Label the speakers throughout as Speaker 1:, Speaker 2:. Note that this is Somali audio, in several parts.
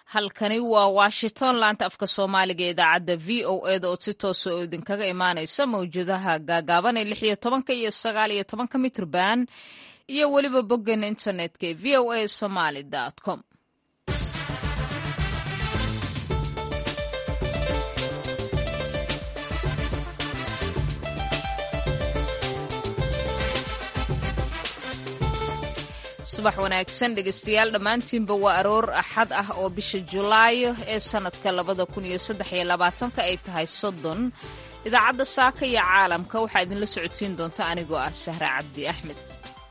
Speaker 1: halkani waa washington laanta afka soomaaliga ee idaacadda v o eda oo si toosa oo idinkaga imaanaysa mawjadaha gaagaaban ee lix iyo tobanka iyo sagaal iyo tobanka mitrban iyo weliba boggan internetka ee v o a somaly com subax wanaagsan dhegeystayaal dhammaantiinba waa aroor axad ah oo bisha julaayo ee sannadka labada kun iyo saddex iyo labaatanka ay tahay soddon idaacadda saaka iyo caalamka waxaa idinla socodsiin doonta anigoo ah sahre cabdi axmed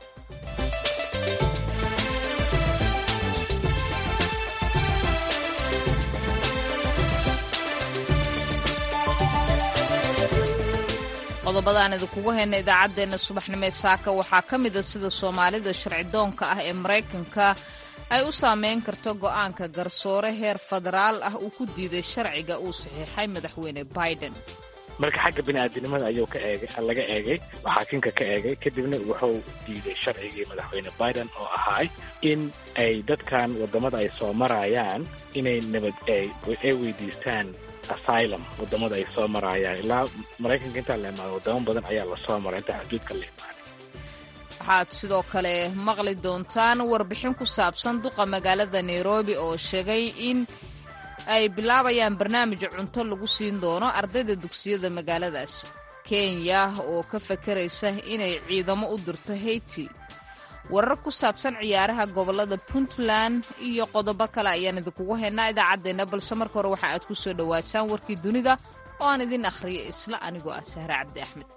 Speaker 1: qodobadaan idinkugu hayna idaacaddeenna subaxnimee saaka waxaa ka mida sida soomaalida sharcidoonka ah ee maraykanka ay u saameyn karto go'aanka garsoore heer federaal ah uu ku diiday sharciga uu saxiixay madaxweyne biden
Speaker 2: marka xagga bini'aadinimada ayuu ka eegay laga eegay xaakinka ka eegay kadibna wuxuu diiday sharcigii madaxweyne biden oo ahaay in ay dadkan waddamada ay soo marayaan inay nabad ay weydiistaan asylum wadamada ay soo maraayaan ilaa maraykanka intaa la imaado wadamo badan ayaa lasoo maray intaa xuduudka la imaaday
Speaker 1: waxaad sidoo kale maqli doontaan warbixin ku saabsan duqa magaalada nairobi oo sheegay in ay bilaabayaan barnaamij cunto lagu siin doono ardayda dugsiyada magaaladaas kenya oo ka fakaraysa inay ciidamo u dirto haiti warar ku saabsan ciyaaraha gobolada puntland iyo qodobo kale ayaan idinkugu haynaa idaacaddeenna balse marka hore waxa aad ku soo dhowaataan warkii dunida oo aan idin akhriyo isla anigoo ah sahre cabdi axmed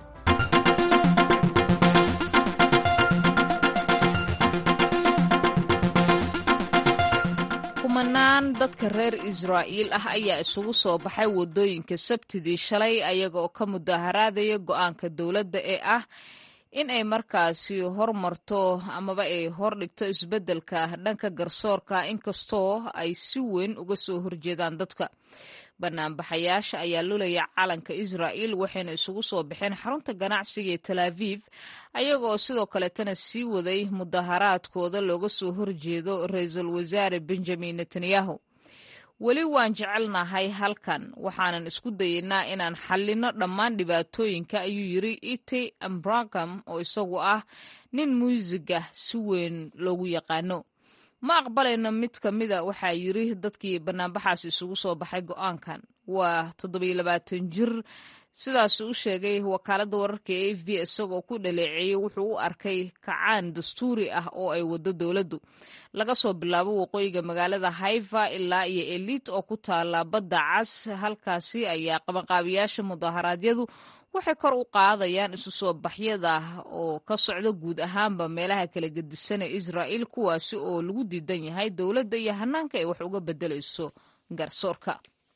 Speaker 1: kumanaan dadka reer israa'iil ah ayaa isugu soo baxay waddooyinka sabtidii shalay ayaga oo ka mudaharaadaya go'aanka dowladda ee ah in ay markaasi hormarto amaba ay hordhigto isbeddelka dhanka garsoorka inkastoo ay si weyn uga soo horjeedaan dadka banaanbaxayaasha ayaa lulaya calanka israa'iil waxayna isugu soo baxeen xarunta ganacsiga ee tel aviv ayaga oo sidoo kaleetana sii waday mudaharaadkooda looga soo horjeedo ra-iisul wasaare benjamin netanyahu weli waan jecelnahay halkan waxaanan isku dayeynaa inaan xallinno dhammaan dhibaatooyinka ayuu yiri iti ambragam oo isagu ah nin muusiga si weyn loogu yaqaano ma aqbalayno mid ka mida waxaa yiri dadkii banaanbaxaas isugu soo baxay go'aankan waa toddobiyo labaatan jir sidaas u sheegay wakaaladda wararka ee f b isagoo ku dhaleeceeyey wuxuu u arkay kacaan dastuuri ah oo ay waddo dowladdu laga soo bilaabo waqooyiga magaalada haifa ilaa iyo eliit oo ku taala badda cas halkaasi ayaa qabanqaabiyaasha mudaharaadyadu waxay kor u qaadayaan isu soo baxyada oo ka socda guud ahaanba meelaha kala gedisan ee israa'iil kuwaasi oo lagu diidan yahay dowladda iyo hanaanka ay wax uga beddelayso garsoorka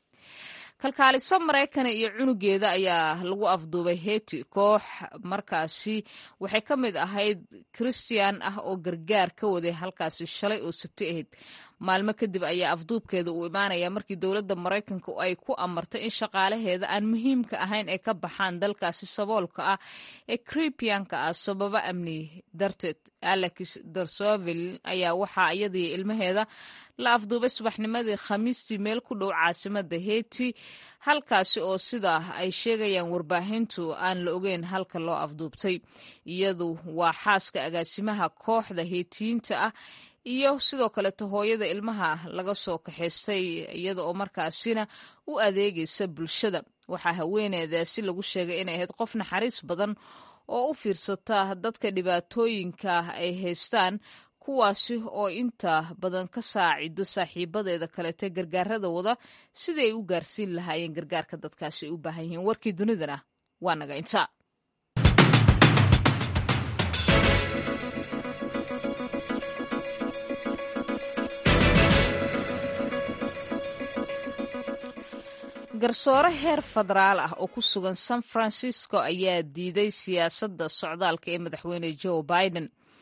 Speaker 1: kalkaaliso maraykana iyo cunugeeda ayaa lagu afduubay heti koox markaasi waxay ka mid ahayd christian ah oo gargaar ka waday halkaasi shalay oo sabti ahayd maalmo kadib ayaa afduubkeeda uu imaanaya markii dowladda maraykanka ay ku amartay in shaqaalaheeda aan muhiimka ahayn ay ka baxaan dalkaasi saboolka ah ee kribianka ah sababo amni darteed alex darsovil ayaa waxaa iyadii ilmaheeda la afduubay subaxnimadii khamiistii meel ku dhow caasimada heti halkaasi oo sida ay sheegayaan warbaahintu aan la ogeyn halka loo afduubtay iyadu waa xaaska agaasimaha kooxda heetiyiinta ah iyo sidoo kaleto hooyada ilmaha laga soo kaxaystay iyada oo markaasina u adeegaysa bulshada waxaa haweeneedaasi lagu sheegay inay ahayd qof naxariis badan oo u fiirsata dadka dhibaatooyinka ay haystaan kuwaasi oo inta badan ka saacido saaxiibadeeda kalete gargaarada wada sidii ay u gaarsiin lahaayeen gargaarka dadkaasi ay u baahan yihiin warkii dunidana waa naga inta garsoore heer federaal ah oo ku sugan san francisco ayaa diiday siyaasadda socdaalka ee madaxweyne joe biden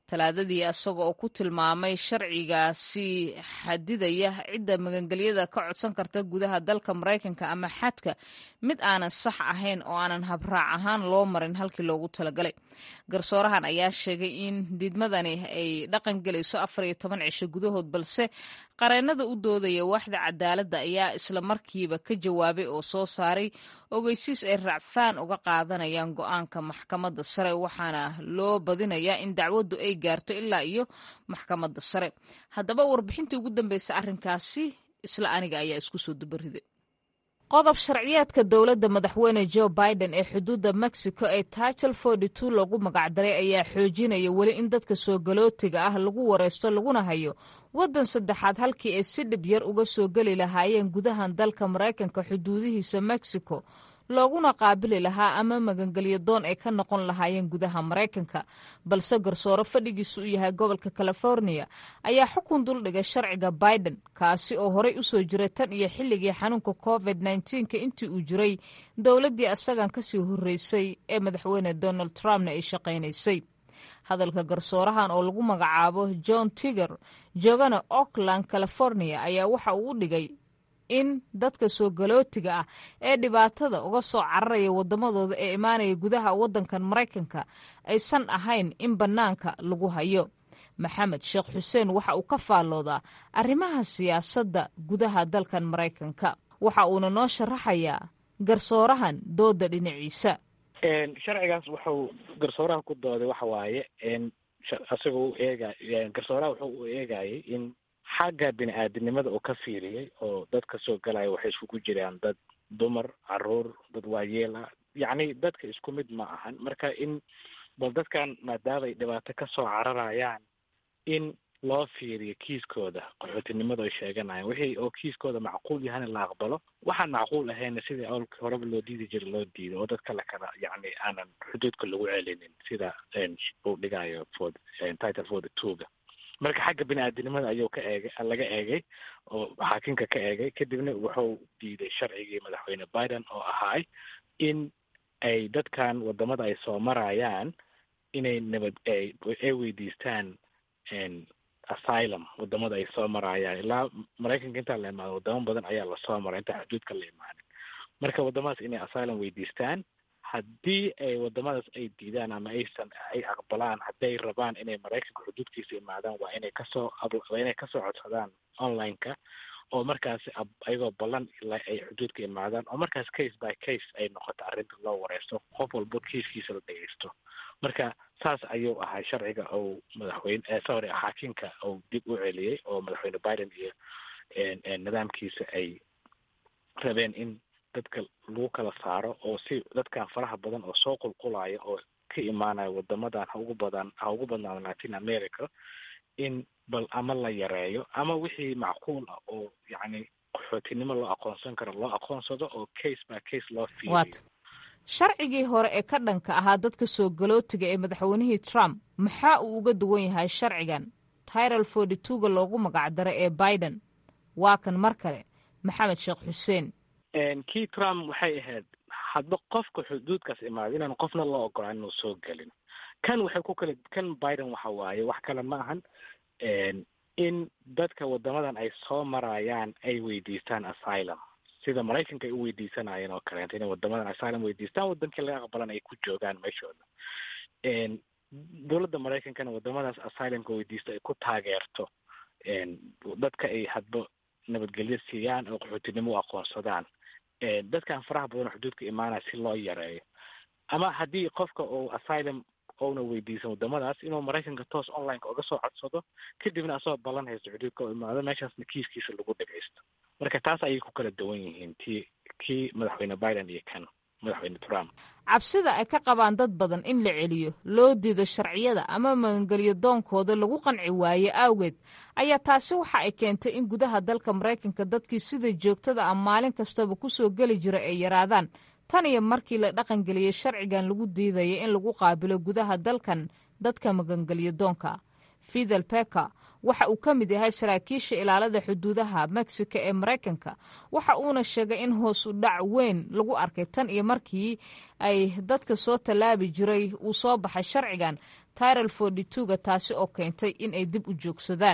Speaker 1: talaadadii isaga oo ku tilmaamay sharcigaasi xadidaya cidda magangelyada ka codsan karta gudaha dalka maraykanka ama xadka mid aanan sax ahayn oo aanan habraac ahaan loo marin halkii loogu talagalay garsoorahan ayaa sheegay in diidmadani ay dhaqan gelayso afar iyo toban cisho gudahood balse qareennada u doodaya waaxda cadaaladda ayaa isla markiiba ka jawaabay oo soo saaray ogeysiis ay racfaan uga qaadanayaan go-aanka maxkamadda sare waxaana loo badinayaa in dacwaddu ay gaarto ilaa iyo maxkamadda sare haddaba warbixintii ugu dambeysay arrinkaasi isla aniga ayaa isku soo dubariday qodob sharciyeedka dowladda madaxweyne joe biden ee xuduudda mexico ee title forty two lagu magacdaray ayaa xoojinaya weli in dadka soo galootiga ah lagu wareysto laguna hayo waddan saddexaad halkii ay si dhib yar uga soo geli lahaayeen gudahan dalka maraykanka xuduudihiisa mexico looguna qaabili lahaa ama magangelyo doon ay ka noqon lahaayeen gudaha maraykanka balse garsoore fadhigiisu u yahay gobolka california ayaa xukun duldhigay sharciga biden kaasi oo horey usoo jiray tan iyo xilligii xanuunka covid nka intii uu jiray dowladdii asagan kasii horreysay ee madaxweyne donald trumpna ay shaqaynaysay hadalka garsoorahan oo lagu magacaabo john tiger joogana oakland california ayaa waxa uu u dhigay in dadka soo galootiga ah ee dhibaatada uga soo cararaya waddamadooda ee imaanaya gudaha waddankan maraykanka aysan ahayn in bannaanka lagu hayo maxamed sheekh xuseen waxa uu ka faalloodaa arrimaha siyaasadda gudaha dalkan maraykanka waxa uuna noo sharaxayaa garsoorahan dooda dhinaciisa
Speaker 2: sharcigaas wuxuu garsooraha ku dooday waxa waaye isagoo u eega garsooraha wuxuu u eegayay in xagga bini aadamnimada uu ka fiiriyey oo dadka soo galaya waxay iskugu jiraan dad dumar caruur dad waayeel ah yacni dadka isku mid ma ahan marka in bal dadkan maadaama ay dhibaato ka soo cararayaan in loo fiiriyo kiiskooda qaxootinimada ay sheeganayaan wixii oo kiiskooda macquul yahana la aqbalo waxaan macquul ahayna sidii awlka horeba loo diidi jira loo diido oo dadka la kala yacni aanan xuduudka lagu celinin sida uu dhigayo for title forty twoga marka xagga bini aadamnimada ayuu ka eegay laga eegay oo xaakinka ka eegay kadibna wuxuu diiday sharcigii madaxweyne biden oo ahaay in ay dadkan wadamada ay soo marayaan inay nabad ay weydiistaan asylum wadamada ay soo marayaan ilaa maraykanka intaa la imaado wadamo badan ayaa lasoo maray intaa xuduudka la imaanin marka wadamadaas inay asylum weydiistaan haddii ay wadamadaas ay diidaan ama aysan ay aqbalaan hadday rabaan inay maraykanka xuduudkiisa imaadaan waa inay kasoo waa inay kasoo codsadaan online-ka oo markaas ayagoo ballan ilaa ay xuduudka imaadaan oo markaas case by case ay noqoto arrinta loo wareysto qof walbo kiiskiisa la dhegeysto marka saas ayuu ahay sharciga ou madaxweyne sorry xaakinka ou dib u celiyey oo madaxweyne biden iyo nidaamkiisa ay rabeen in dadka lagu kala saaro oo si dadkan faraha badan oo soo qulqulaya oo ka imaanaya wadamadan ha ugu badan ha ugu badnaado latin america in bal ama la yareeyo ama wixii macquul ah oo yacni qaxootinimo loo aqoonsan karo loo aqoonsado oo case by case loo fiiriyo
Speaker 1: sharcigii hore ee ka dhanka ahaa dadka soo galootiga ee madaxweynihii trump maxaa uu uga duwan yahay sharcigan tiral forty twoga loogu magacdaro ee biden waa kan mar kale maxamed sheekh xuseen
Speaker 2: kii trump waxay ahayd hadba qofka xuduudkaas imaada inaan qofna loo ogolaan inuu soo gelin kan waxay ku kale kan biden waxa waaye wax kale ma ahan in dadka wadamadan ay soo marayaan ay weydiistaan asylum sida maraykanka ay u weydiisanayeen oo kaleeto inay wadamadan asylum weydiistaan wadankii laga aqbalan ay ku joogaan meeshooda dowladda maraykankana wadamadaas asylumka weydiista ay ku taageerto dadka ay hadba nabadgelyo siiyaan oo qaxootinimo u aqoonsadaan dadkan faraha badan xuduudka imaanaya si loo yareeyo ama haddii qofka uu asylum ouna weydiisan wadamadaas inuu maraykanka toos onlineka uga soo codsado kadibna asagoo ballan haysto xuduudka u imaado meeshaasna kiiskiisa lagu dhagaysto marka taas ayay ku kala duwan yihiin ti kii madaxweyne biden iyo kan madaxweyne trump
Speaker 1: cabsida ay ka qabaan dad badan in la celiyo loo diido sharciyada ama magangelyo doonkooda lagu qanci waaye awgeed ayaa taasi waxa ay keentay in gudaha dalka maraykanka dadkii sida joogtada ah maalin kastaba kusoo geli jira ay yaraadaan tan iyo markii la dhaqangeliyey sharcigan lagu diidaya in lagu qaabilo gudaha dalkan dadka magangelyo doonka fidel peka waxa uu ka mid yahay saraakiisha ilaalada xuduudaha mexico ee maraykanka waxa uuna sheegay in hoos u dhac weyn lagu arkay tan iyo markii ay dadka soo tallaabi jiray uu soo baxay sharcigan tiral forty twoga taasi oo keentay in ay dib u joogsadaan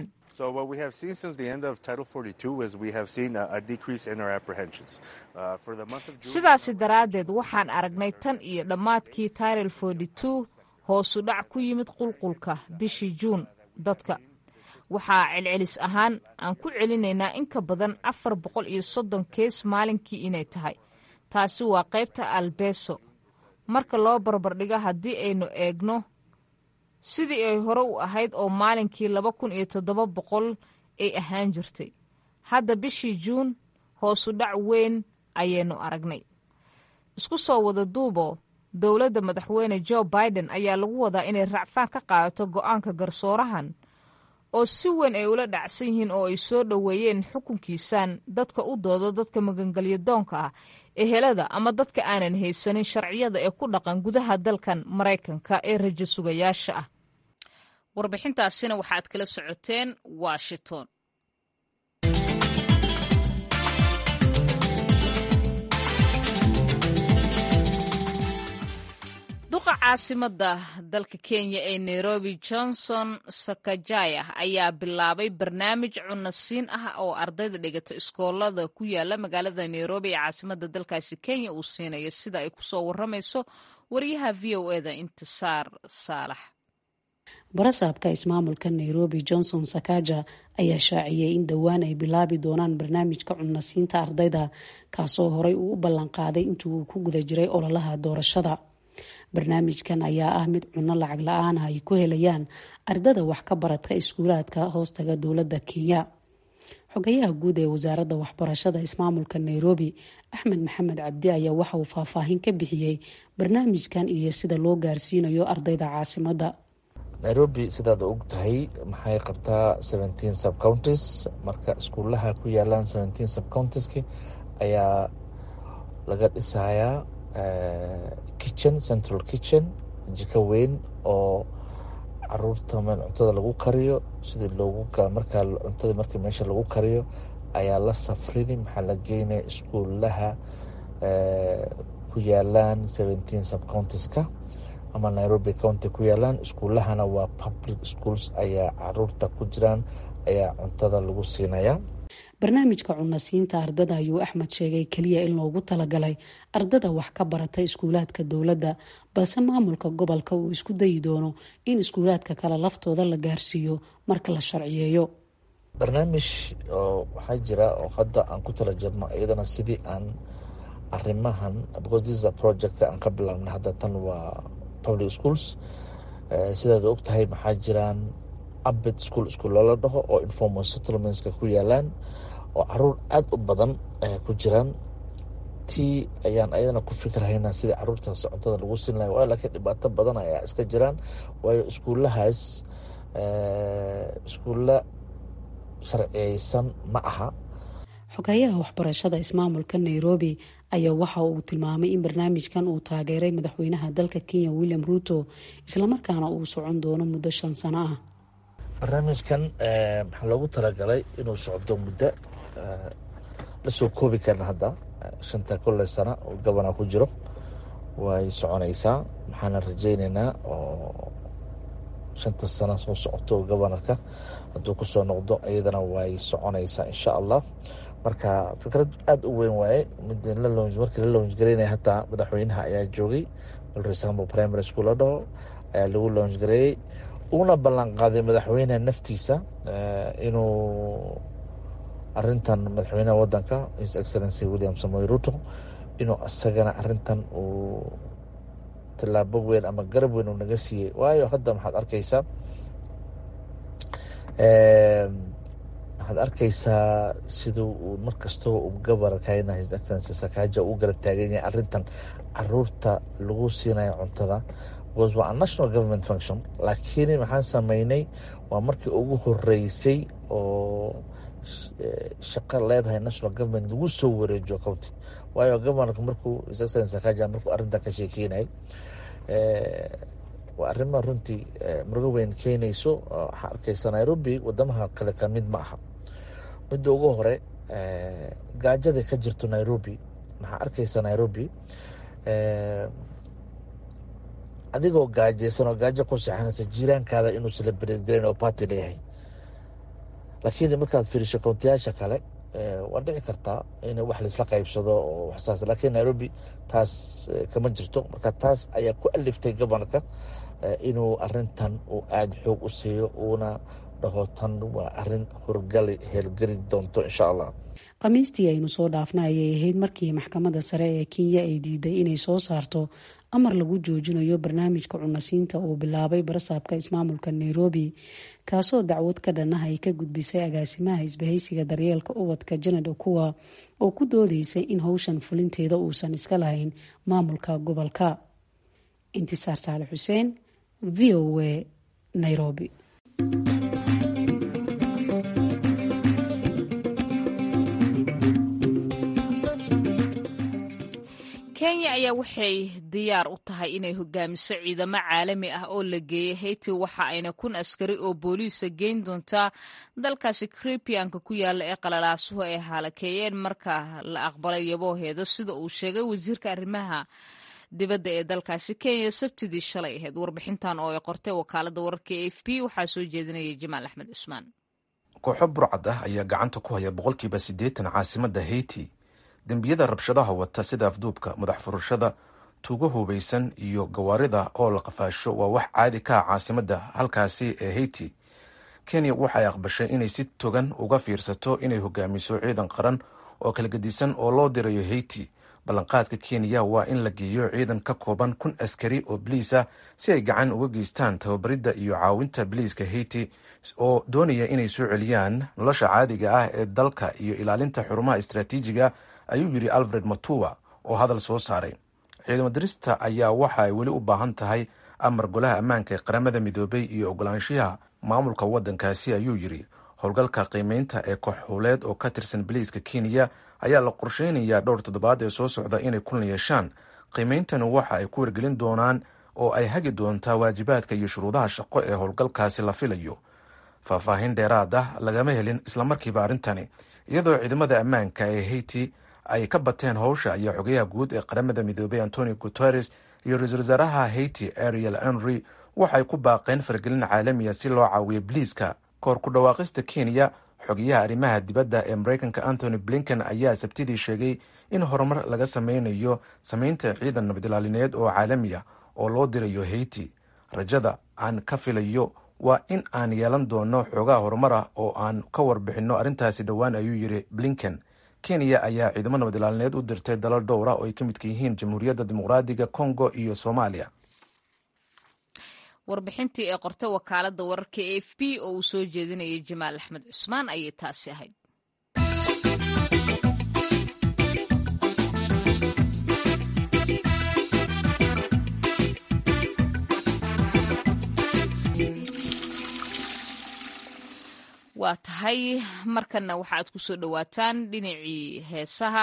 Speaker 1: sidaasi daraaddeed waxaan aragnay tan iyo dhammaadkii tiral forty two hoosu dhac ku yimid qulqulka bishii juun dadka waxaa celcelis ahaan aan ku celinaynaa in ka badan afar boqol iyo soddon kees maalinkii inay tahay taasi waa qaybta albeso marka loo barbardhigo haddii aynu eegno sidii ay hore u ahayd oo maalinkii laba kun iyo toddoba boqol ay ahaan jirtay hadda bishii juun hoosu dhac weyn ayaynu aragnay isku soo wada duubo dowladda madaxweyne jo biden ayaa lagu wadaa inay racfaan ka qaadato go'aanka garsoorahan oo si weyn ay ula dhacsan yihiin oo ay soo dhoweeyeen xukunkiisan dadka u doodo dadka magangelyo doonka ah ehelada ama dadka aanan haysanin sharciyada ee ku dhaqan gudaha dalkan maraykanka ee rajo sugayaasha ah warbixintaasina waxaad kala socoteen washington duqa caasimada dalka kenya ee nairobi johnson sakajaya ayaa bilaabay barnaamij cunasiin ah oo ardayda dhigata iskoolada ku yaala magaalada nairobi ee caasimada dalkaasi kenya uu siinayo sida ay kusoo waramayso wariyaha v o eda intisaar saalax
Speaker 3: barasaabka ismaamulka nairobi johnson sakaja ayaa shaaciyey in dhowaan ay bilaabi doonaan barnaamijka cunasiinta ardayda kaasoo horey uu u ballanqaaday intii uu ku guda jiray ololaha doorashada barnaamijkan ayaa ah mid cunno lacag la-aan ah ay ku helayaan ardada wax ka baradka iskuulaadka hoostaga dowladda kenya xogayaha guud ee wasaaradda waxbarashada ismaamulka nairobi axmed maxamed cabdi ayaa waxa uu faahfaahin ka bixiyey barnaamijkan iyo sida loo gaarsiinayo ardayda caasimadda
Speaker 4: nairobi sidaad og tahay maxay qabtaa seventeen subcounties marka iskuulaha ku yaalaan seventeen subcountiski ayaa laga dhisayaa kitchen central kitchen jiko weyn oo caruurta meel cuntada lagu kariyo sidii loogu markaa cuntada markii meesha lagu kariyo ayaa la safrini maxaa la geynaya iskuulaha ku yaalaan seventeen subcountiska ama nairobi county ku yaalaan iskuulahana waa public schools ayaa caruurta ku jiraan ayaa cuntada lagu siinaya
Speaker 3: barnaamijka cunasiinta ardada ayuu axmed sheegay keliya in loogu talagalay ardada wax ka barata iskuulaadka dowladda balse maamulka gobolka uu isku dayi doono in iskuulaadka kale laftooda la gaarsiiyo marka la sharciyeeyo
Speaker 4: barnaamij oo waxaa jira oo hadda aan ku tala jirno iyadana sidii aan arimahan because this is a project aan ka bilaabna hadda tan waa public schools sidaad og tahay maxaa jiraan abed school iskuulla la dhaho oo informal settlementska ku yaalaan oo caruur aada u badan ku jiraan tii ayaan ayadana ku fikirhaynaa sidii caruurtaas cuntada lagu siin lahay waayo laakiin dhibaato badan ayaa iska jiraan waayo iskuulahaas iskuulla sharciyeysan ma aha
Speaker 3: xogayaha waxbarashada ismaamulka nairobi ayaa waxa uu tilmaamay in barnaamijkan uu taageeray madaxweynaha dalka kenya william ruto islamarkaana uu socon doono muddo shan sano ah
Speaker 4: barnaamijkan maxaa loogu talagalay inuu socdo muddo lasoo koobi karna hadda shanta kolle sana oo gabana ku jiro way soconaysaa maxaana rajeyneynaa oo shanta sano soo socoto gobanarka hadduu kusoo noqdo iyadana way soconaysaa insha allah marka fikrad aada u weyn waaye markii la lounj gareynaya hataa madaxweynaha ayaa joogay malresambo primary school la dhaho ayaa lagu lounj gareeyey uuna ballan qaaday madaxweyneha naftiisa inuu arintan madaxweynaha wadanka his excellency william samoy ruto inuu isagana arintan uu tilaabo weyn ama garab weyn uu naga siiyey waayo hadda maxaad arkeysaa waxaad arkeysaa siduu uu markastaba uu gabarkayna his excellency sakaaja uu garab taagan yahay arintan caruurta lagu siinayo cuntada because waa a national government function laakiin maxaan sameynay waa markii ugu horeysay oo shaqo leedahay national government lagu soo wareejiyo county waayo governorka markuu his excellency sakaaja markuu arrintan ka sheekeynayay waa arrima runtii murugo weyn keenayso waxaa arkeysa nairobi wadamaha kale ka mid ma aha midda ugu hore gaajada ka jirto nairobi maxaa arkeysa nairobi adigoo gaajaysan oo gaajo ku seexanaysa jiiraankaada inuu celebrate garayn oo party leeyahay laakiin markaad fiiriso koontiyaasha kale waa dhici kartaa in wax laisla qaybsado oo waxsaas laakiin nairobi taas kama jirto marka taas ayaa ku aliftay gobolka inuu arintan uu aada xoog u siiyo uuna dhaho tan waa arin horgali heelgeli doonto insha allah
Speaker 3: khamiistii aynu soo dhaafna ayay ahayd markii maxkamadda sare ee kenya ay diiday inay soo saarto amar lagu joojinayo barnaamijka cunasiinta uu bilaabay barasaabka ismaamulka nairobi kaasoo dacwad ka dhanah ay ka gudbisay agaasimaha isbahaysiga daryeelka ubadka janad okuwa oo ku doodeysay in howshan fulinteeda uusan iska lahayn maamulka gobolka intisaar saale xuseen v o a nairobi
Speaker 1: kenya ayaa waxay diyaar u tahay inay hogaamiso ciidamo caalami ah oo la geeyay hayti waxa ayna kun askari oo booliisa geyn doontaa dalkaasi kribianka ku yaala ee qalalaasuhu ay haalakeeyeen marka la aqbalay yabooheeda sida uu sheegay wasiirka arrimaha dibadda ee dalkaasi kenya sabtidii shalay ahayd warbixintan oo ay qortay wakaalada wararka e f b waxaa soo jeedinaya jamaal axmed cusmaan
Speaker 5: kooxo burcad ah ayaa gacanta ku haya boqolkiiba siddeetan caasimadda hayti dembiyada rabshadaha wata sida afduubka madax furashada tuugo hubaysan iyo gawaarida oo la qafaasho waa wax caadi ka ah caasimadda halkaasi ee hayti kenya waxay aqbashay inay si togan uga fiirsato inay hogaamiso ciidan qaran oo kala gedisan oo loo dirayo hayti ballanqaadka kenya waa in la geeyo ciidan ka kooban kun askari oo biliisa si ay gacan uga geystaan tababaridda iyo caawinta biliiska hayti oo doonaya inay soo celiyaan nolosha caadiga ah ee dalka iyo ilaalinta xurumaha istraatiijiga ayuu yidhi alfred matuwa oo hadal soo saaray ciidamo dirista ayaa waxa ay weli u baahan tahay amar golaha ammaanka ee qaramada midoobay iyo ogolaanshiyaha maamulka waddankaasi ayuu yidhi howlgalka qiimeynta ee kooxhuuleed oo ka tirsan biliiska kenya ayaa la qorsheynayaa dhowr toddobaad ee soo socda inay kulan yeeshaan qiimeyntani waxa ay ku wargelin doonaan oo ay hagi doontaa waajibaadka iyo shuruudaha shaqo ee howlgalkaasi la filayo faahfaahin dheeraad ah lagama helin islamarkiiba arrintani iyadoo ciidamada ammaanka ee hayti ay ka bateen howsha ayaa xogayaha guud ee qaramada midoobay antonio guteres iyo ra-iisul wasaaraha hayti ariel henry waxay ku baaqeen faragelin caalamiya si loo caawiyo biliiska kahor ku dhawaaqista kenya xogayaha arrimaha dibadda ee mareykanka anthony blinken ayaa sabtidii sheegay in horumar laga sameynayo sameynta ciidan nabadilaalineed oo caalamiya oo loo dirayo hayti rajada aan ka filayo waa in aan yeelan doono xoogaha horumar ah oo aan ka warbixinno arrintaasi dhowaan ayuu yidhi blinken kenya ayaa ciidamo nabadilaalineed u dirtay dalal dhowra oo ay ka midka yihiin jamhuuriyadda dimuqraadiga congo iyo soomaaliya
Speaker 1: warbixintii ee qortay wakaalada wararka e f b oo uu soo jeedinayay jamaal axmed cusmaan ayay taasi ahayd waa tahay markanna waxa aad ku soo dhowaataan dhinacii heesaha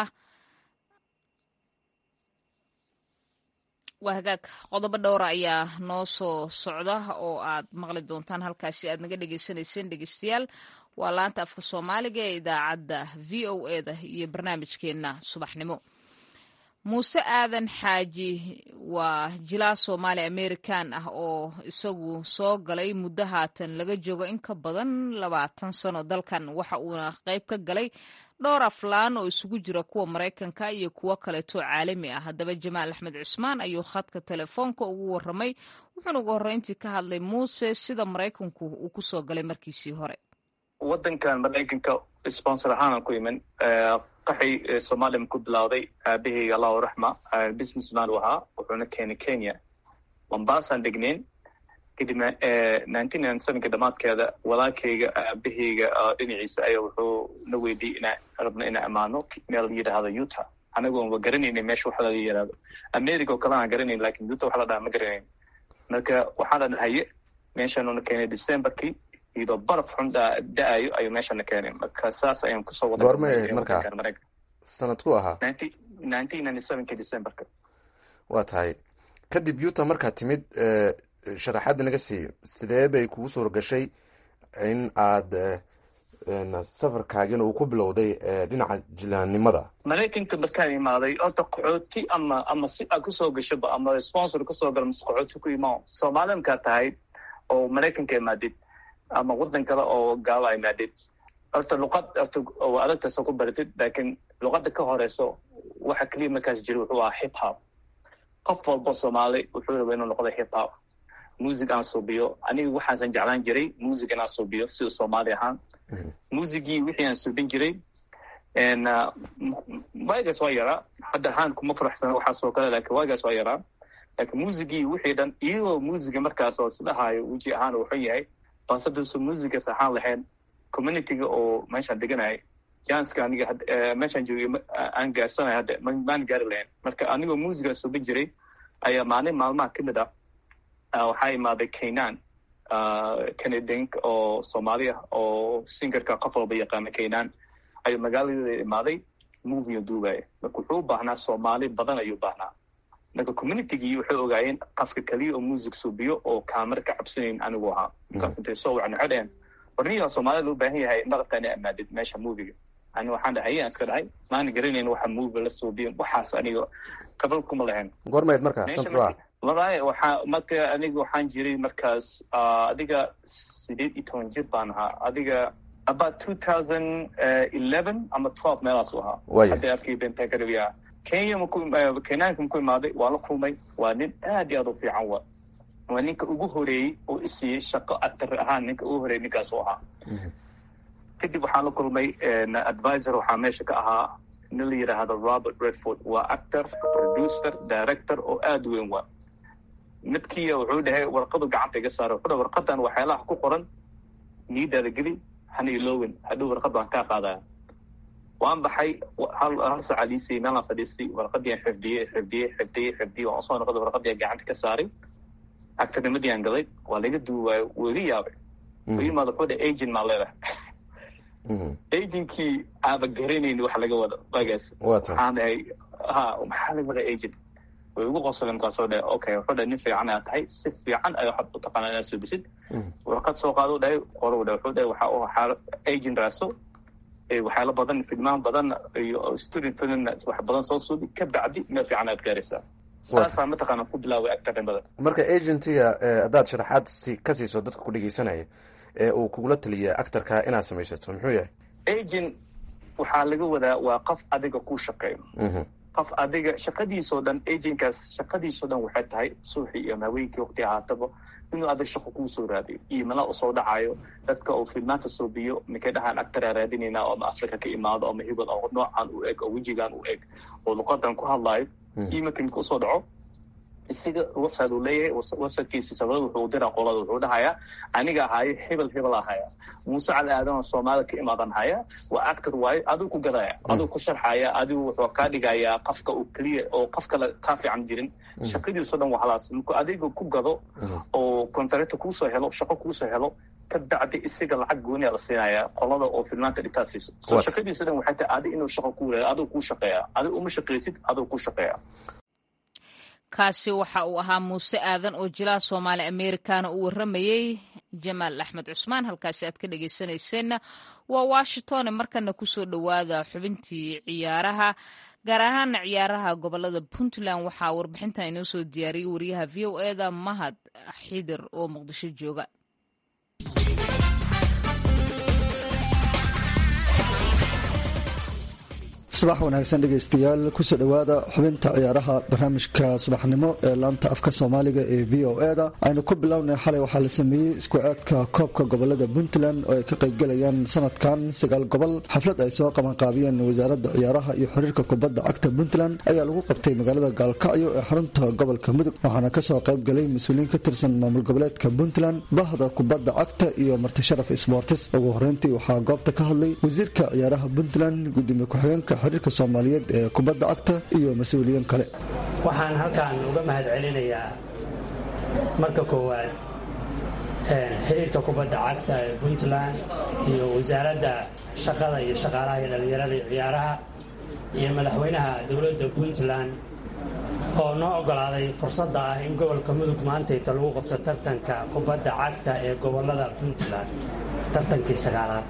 Speaker 1: waa hagaag qodobo dhowra ayaa noo soo socda oo aad maqli doontaan halkaasi aad naga dhegeysaneyseen dhegeystayaal waa laanta afka soomaaliga ee idaacadda v o eda iyo barnaamijkeenna subaxnimo muuse aadan xaaji waa jilaa soomaali amerikan ah oo isagu soo galay muddo haatan laga joogo in ka badan labaatan sano dalkan waxa uuna qayb ka galay dhowr aflaan oo isugu jira kuwa maraykanka iyo kuwo kaleeto caalami ah haddaba jamaal axmed cusmaan ayuu khadka telefoonka ugu waramay wuxuuna ugu horreyntii ka hadlay muuse sida maraykanku uu kusoo galay markiisii hore
Speaker 6: wadankan maraykanka sponsor ahaan aan ku iman qaxi soomaliya ku bilowday aabaheyga allahu raxma businessman u ahaa wuxuuna keenay kenya mombasaan degneyn kadibna nineteen ninety sevenka dhamaadkeeda walaalkeyga aabaheyga dhinaciisa ayaa wuxuu na weydiiyey inaa rabno inaa amaano meel la yidhaahdo utah anagoon wa garanayna meesha waxa laga yidhahdo america oo kale aan garanayn lakin utah waxa la dhaha ma garanayn marka waxaana dhahaye meeshaanuna keenay decemberkii iyadoo baraf xun da-ayo ayuu meeshana keenay marka saas ayaan kusoo wada
Speaker 5: goormay marka sanadku ahaa
Speaker 6: nineteen ninety sevenki decemberka
Speaker 5: waa tahay kadib utah markaad timid sharaxaadda naga siiyo sidee bay kugu suura gashay in aad safarkaagina uu ku bilowday dhinaca jilaannimada
Speaker 6: maraykanka markaan imaaday horta qaxooti ama ama si aad kusoo gashoba ama sponsor kasoo galo mase qaxooti ku imaa soomaali markaa tahay oo maraykanka imaadid ama waddan kale oo gaalo imaadid horta luqad horta waa adagtaasoo ku baratid laakiin luqadda ka horeyso waxa keliya markaas jira wuxuu ahaa hip hop qof walba soomaali wuxuu raba inuu noqdo hip hop music aan suubiyo aniga waxaasan jeclaan jiray music inaan suubiyo sida soomaali ahaan musigii wixii aan suubin jiray waagaas waa yaraa hadda ahaan kuma faraxsana waxaasoo kale laakiin waagaas waa yaraa laakiin musigii wixii dhan iyadoo musiga markaas oo isdhahaayo weji ahaan uu xun yahay balse duusa musigas ahaan lahayn communityga oo meeshaan deganaya janska aniga meeshaan joogay aan gaarsanay hadda maan gaari lahayn marka anigoo musigaan suubin jiray ayaa maalin maalmaha ka mid ah waxaa imaaday kaynan canadiank oo soomaali ah oo singarka qof walba yaqaana kaynan ayuu magaaladeeda imaaday movie duubaya marka wuxuu u baahnaa soomaali badan ayuu baahnaa marka communitygii waxay ogaayeen qafka keliya oo music suubiyo oo kaamara ka cabsanayn anigu ahaa markaas intay soo wacan waxay dhaheen warniyaa soomaalida loo baahan yahay marabta ina amaadid meesha moviga ani waxaan dhahay ayaan iska dhahay maana garanayn waxa movie la suubiyo waxaas aniga qabal kuma lahayn
Speaker 5: goormayd markaa santua
Speaker 6: walahi waxaa marka aniga waxaan jiray markaas adiga sideed iyo toban jir baan ahaa adiga about two thousand eleven ama twelve meelaas u ahaa hadda afkii bentaa ka dhawiyaa kenya maku kenyaanka maku imaaday waa la kulmay waa nin aad iyo aad u fiican wa waa ninka ugu horeeyey oo isiiyey shaqo actor ahaan ninka ugu horeeyey ninkaas u ahaa kadib waxaan la kulmay advisor waxaa meesha ka ahaa nin la yidhaahdo robert redford waa actor producer director oo aad weyn wa midkiiya wuxuu dhahay warqadu gacanta iga saara wuxuu dhahay warqadan waxyaalaha ku qoran niidaada geli hana ilowin hadhow warqad baan kaa qaadaya waan baxay hal hal saca liisay meelaan fadhiistay warqadii aan xifdiyey xifdiyey xifdiyey xifdiyey waan soo noqday warqadii aan gacanta ka saaray actornimadii aan galay waa laga duuwaayo wuu iga yaabay u yimaada wuxuu dhahay agent maa leedahay agentkii aaba garanayn wax laga wado waagaas waxaan dhahay ha maxaa laga wada agent way ugu qosoleen markaasoo dhahay okay wuxuu dhahay nin fiican aad tahay si fiican ay waxaad u taqaanaa inaad suubisid warqad soo qaado dhahay qorow dhahay wuxuu dhahay waxa waxaa agent raaso waxyaalo badan filmaan badan iyo student film wax badan soo suubi ka bacdi meel fiican aad gaaraysaa saasaa mataqaana ku bilaaway actornimada
Speaker 5: marka agentiga haddaad sharaxaad si ka siiso dadka ku dhegeysanaya ee uu kugula taliya actorka inaad samaysato muxuu yahay
Speaker 6: agent waxaa laga wadaa waa qof adiga ku shaqeeyo qof adiga shaqadiisoo dhan agentkaas shaqadiisoo dhan waxay tahay suuxii iyo haweenkii waqti ahaataba inuu adag shaqo kuu soo raadiyo iyo mala usoo dhacayo dadka uu filmaanta soobiyo mikay dhahaan actoraa raadinayna oo ama africa ka imaado ama hibad oo noocan u eg oo wejigan u eg oo luqadan ku hadlaayo iyo marka mika usoo dhaco isaga website uu leeyahay websitekiisa sabada wuxuu diraa qolada wuxuu dhahayaa aniga ahaayo hebel hebel ahaya muuse cali aadan oo soomaalida ka imaadan haya waa actor waayo adigu ku gadaya adigu ku sharxaya adigu wuxuu kaa dhigayaa qafka uu keliya oo qof kale kaa fiican jirin shaqadiiso dhan waa halaas markuu adiga ku gado oo contractor kuusoo helo shaqo kuusoo helo ka bacdi isaga lacag gooniya la siinaya qolada oo filmaanta dhigtaa siiso so shaqadiisa dhan waxay tahay adi inuu shaqo ku warayo adigu kuu shaqeeya adigu uma shaqaysid adigu ku shaqeeya
Speaker 1: kaasi waxa uu ahaa muuse aadan oo jilaha soomaali americana uu warramayey jamaal axmed cusmaan halkaasi aad ka dhegeysanayseena waa washington markana kusoo dhowaada xubintii ciyaaraha gaar ahaana ciyaaraha gobolada puntland waxaa warbixintan inoo soo diyaariyey wariyaha v o eda mahad xidir oo muqdisho jooga
Speaker 7: subax wanaagsan dhegaystayaal kusoo dhowaada xubinta ciyaaraha barnaamijka subaxnimo ee laanta afka soomaaliga ee v o e da aynu ku bilownay xalay waxaa la sameeyey isku aadka koobka gobolada puntland oo ay ka qaybgalayaan sanadkan sagaal gobol xaflad ay soo qabanqaabiyeen wasaaradda ciyaaraha iyo xiriirka kubadda cagta puntland ayaa lagu qabtay magaalada gaalkacyo ee xarunta gobolka mudug waxaana kasoo qaybgalay mas-uuliyiin ka tirsan maamul goboleedka puntland bahda kubadda cagta iyo martisharaf sbortis ugu horeyntii waxaa goobta ka hadlay wasiirka ciyaaraha puntland gudoomiye ku-xigeenka xiriirka soomaaliyeed ee kubadda cagta iyo mas-uuliyiin kale
Speaker 8: waxaan halkan uga mahad celinayaa marka koowaad xiriirka kubadda cagta ee puntland iyo wasaaradda shaqada iyo shaqaalaha iyo dhallinyarada iyo ciyaaraha iyo madaxweynaha dowladda puntland oo noo ogolaaday fursadda ah in gobolka mudug maantayta lagu qabto tartanka kubadda cagta ee gobolada puntland tartankii sagaalaad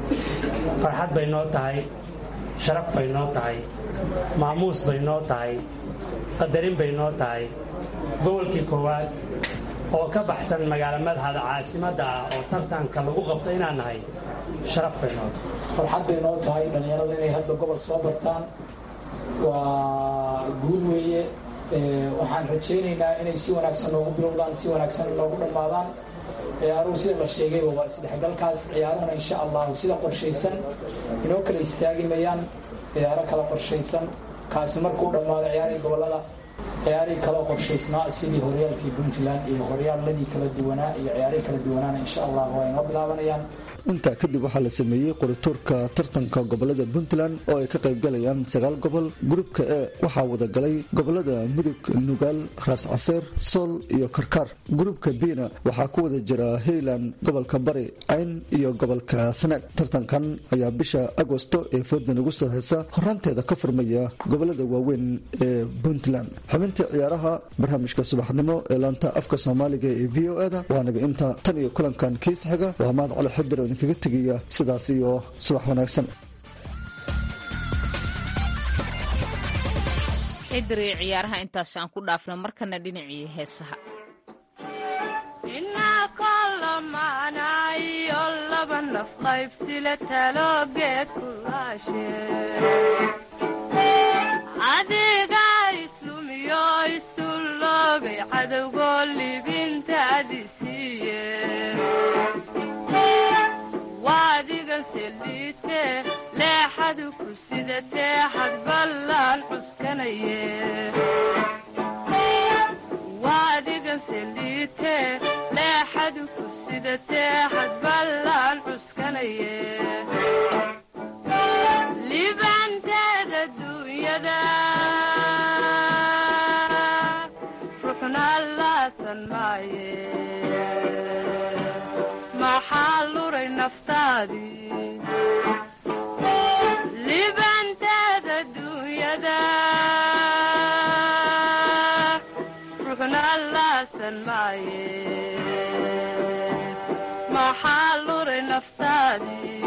Speaker 8: farxad bay noo tahay sharaf bay noo tahay maamuus bay noo tahay qadarin bay noo tahay gobolkii koowaad oo ka baxsan magaalo madhada caasimadda ah oo tartanka lagu qabto inaan nahay sharaf bay noo tahay
Speaker 9: farxad bay noo tahay dhallinyarada inay hadda gobol soo bartaan waa guul weeye waxaan rajaynaynaa inay si wanaagsan noogu bilowdaan si wanaagsan noogu dhammaadaan ciyaaruhu sida la sheegayba waa isdhexgalkaas ciyaaruhuna insha allahu sida qorshaysan inoo kala istaagi mayaan ciyaaro kala qorshaysan kaasi markuu dhammaado ciyaarihii gobollada ciyaarihii kala qorshaysnaa sidii horyaalkii puntland iyo horyaaladii kala duwanaa iyo ciyaarihii kala duwanaana insha allah waa inoo bilaabanayaan
Speaker 7: intaa kadib waxaa la sameeyey qorituurka tartanka gobolada puntland oo ay ka qaybgalayaan sagaal gobol gurubka e waxaa wadagalay gobolada mudug nugaal raas caseer sool iyo karkaar gurubka bina waxaa ku wada jira highland gobolka bari cayn iyo gobolka sanaag tartankan ayaa bisha agosto ee fooda nagu soo heysa horaanteeda ka furmaya gobolada waaweyn ee puntland xubintii ciyaaraha barnaamijka subaxnimo ee laanta afka soomaaliga ee v o eda waanaga inta tan iyo kulankan kiis xiga waa mahad cali xibir kaga tegaya sidaas iyo subax wanaagsan
Speaker 1: cidri ciyaaraha intaas aan ku dhaafno markana dhinacii heesaha
Speaker 10: inakolomaanayo laba naf qaybsile taloogeed kulaashe adiga islumiyo isu loogay cadowgoo libintaadi siiye waadigan seliite leexadu ku sidatee xadballaan cuskanaye waadigan seliite leexadu ku sidatee xadballaan cuskanaye libanteeda duunyada ruxna laasan maaye maxaa luray naftaadii libanteeda duunyada ruxna laasan maaye maxaa luray naftaadii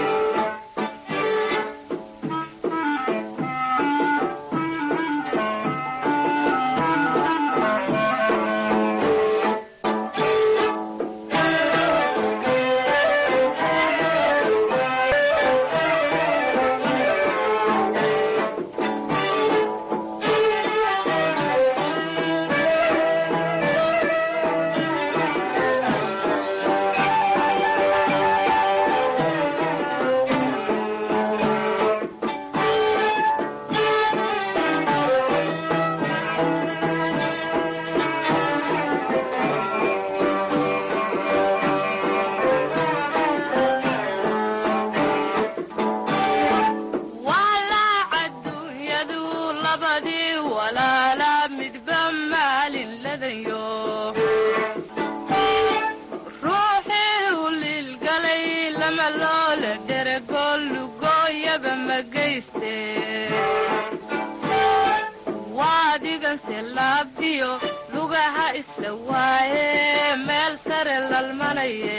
Speaker 10: waadiganse laabdiyo lugaha isla waaye meel sare lalmanaye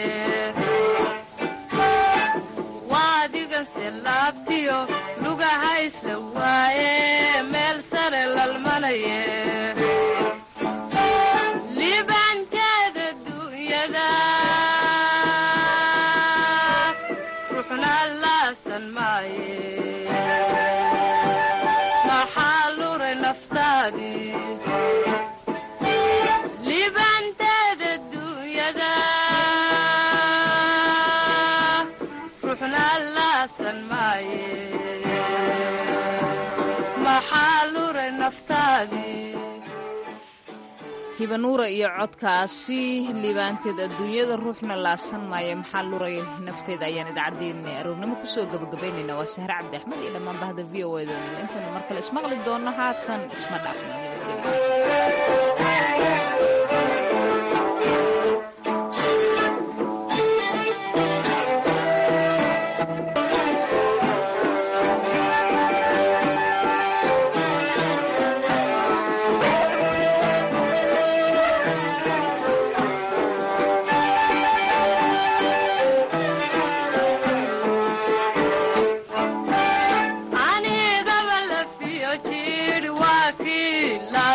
Speaker 10: waadiganse laabdiyo lugaha isla waaye meel sare lalmanaye libanteeda duunyada ruxna laasan maaye libanteeda duunyada ruxna laasan maaye maxaa luray naftaadii
Speaker 1: hibanuura iyo codkaasi liibaanteed adduunyada ruuxna laasan maayo maxaa luray nafteeda ayaan idaacaddeenna aroornimo kusoo gabagabaynayna waa sahre cabdi axmed iyo dhammaan bahda v o eda intaynu mar kale ismaqli doonno haatan isma dhaafno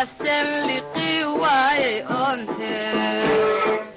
Speaker 10: naasten liqii waaye oonte